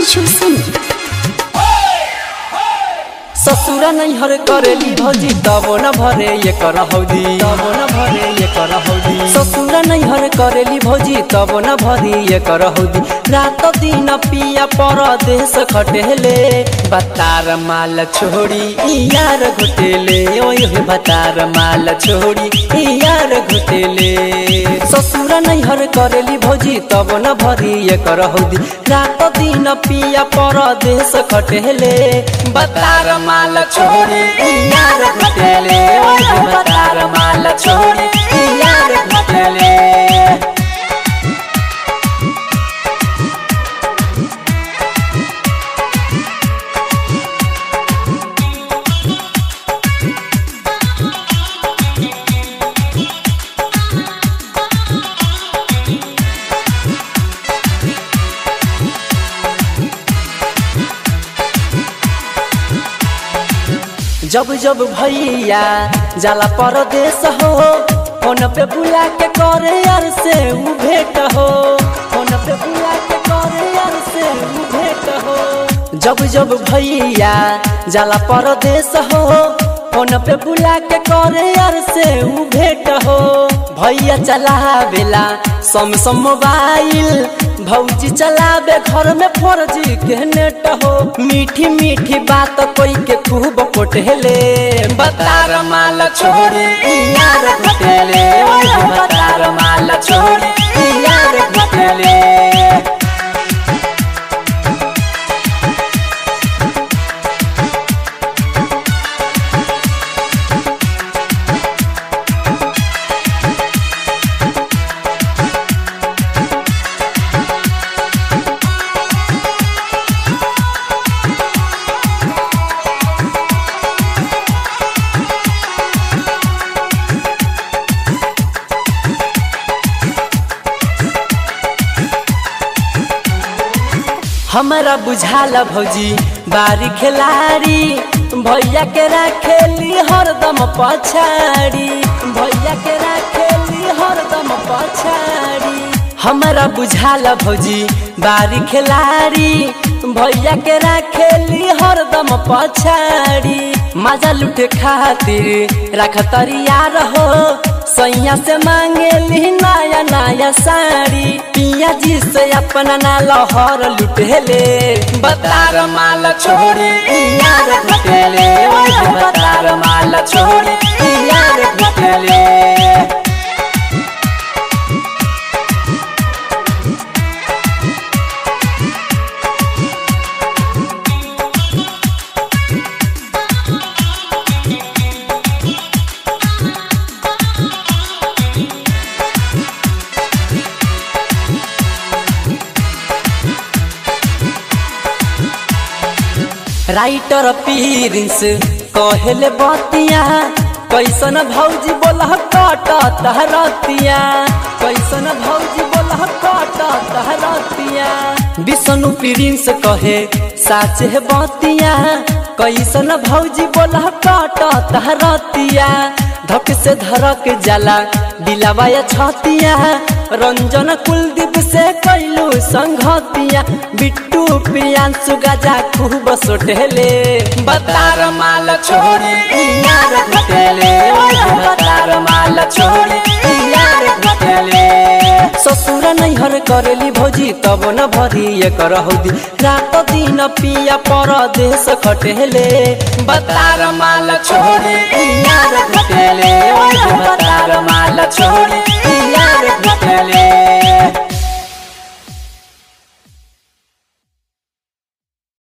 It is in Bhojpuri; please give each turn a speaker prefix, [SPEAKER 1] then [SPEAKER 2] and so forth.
[SPEAKER 1] कुछ सुन
[SPEAKER 2] ससुरा नैहर करेली भौजी तबो न भरे ये कर हौदी तबो न भरे ये कर हौदी ससुरा नैहर करेली भौजी तबो न भरी ये कर हौदी रात दिन पिया परदेश खटेले बतार माल छोड़ी ई यार घुटेले ओए हे बतार माल छोड़ी ई यार घुटेले ससुरा नैहर करेली भौजी तबो न भरी ये कर हौदी रात दिन पिया परदेश खटेले बतार माल छोड़ी ई यार घुटेले ओए हे बतार माल छोड़ी ई यार घुटेले जब जब भैया जाला परदेश हो फोन पे बुला के करे यार से उ भेट हो फोन पे बुला के करे यार से उ भेट हो जब जब भैया जाला परदेश हो फोन पे बुला के करे यार से उ भेट हो भैया चलावेला सम मोबाइल भौजी चलावे घर में फौजी के नेट हो मीठी मीठी बात कोई के खूब कोटेले बतार माल छोड़े ई यार घुटेले ओए बतार माल छोड़े ई यार घुटेले हमरा बुझाला भौजी बारी खिलाड़ी भैया के राखेली हरदम पछाड़ी भैया के राखेली हरदम पछाड़ी हमरा बुझाला भौजी बारी खिलाड़ी भैया के राखेली हरदम पछाड़ी मजा लुटे खातिर रख तरियार हो सैया से मांगेली नया नया साड़ी पिया जी से अपना ना लहर लुटेले बतार माल छोड़े ई यार घुटेले ओए बतार माल छोड़े ई यार घुटेले राइटर पीरिंस कहले बतिया कैसन भौजी बोला कट तहरतिया कैसन भौजी बोला कट तहरतिया विष्णु प्रिंस कहे साच है बतिया कैसन भौजी बोला कट तहरतिया धक से धरक जाला दिलावाया छतिया रंजन कुलदीप से कैलू संघतिया बिट्टू प्रियांशु गजा खूब सोटेले बतार माल छोड़े ई यार घुटेले ओए बतार माल छोड़े ई यार घुटेले ससुर नैहर करेली भौजी तब न भरी ये कर हौदी रात दिन पिया परदेश खटेले बतार माल छोड़े ई यार घुटेले ओए बतार माल छोड़े ई यार घुटेले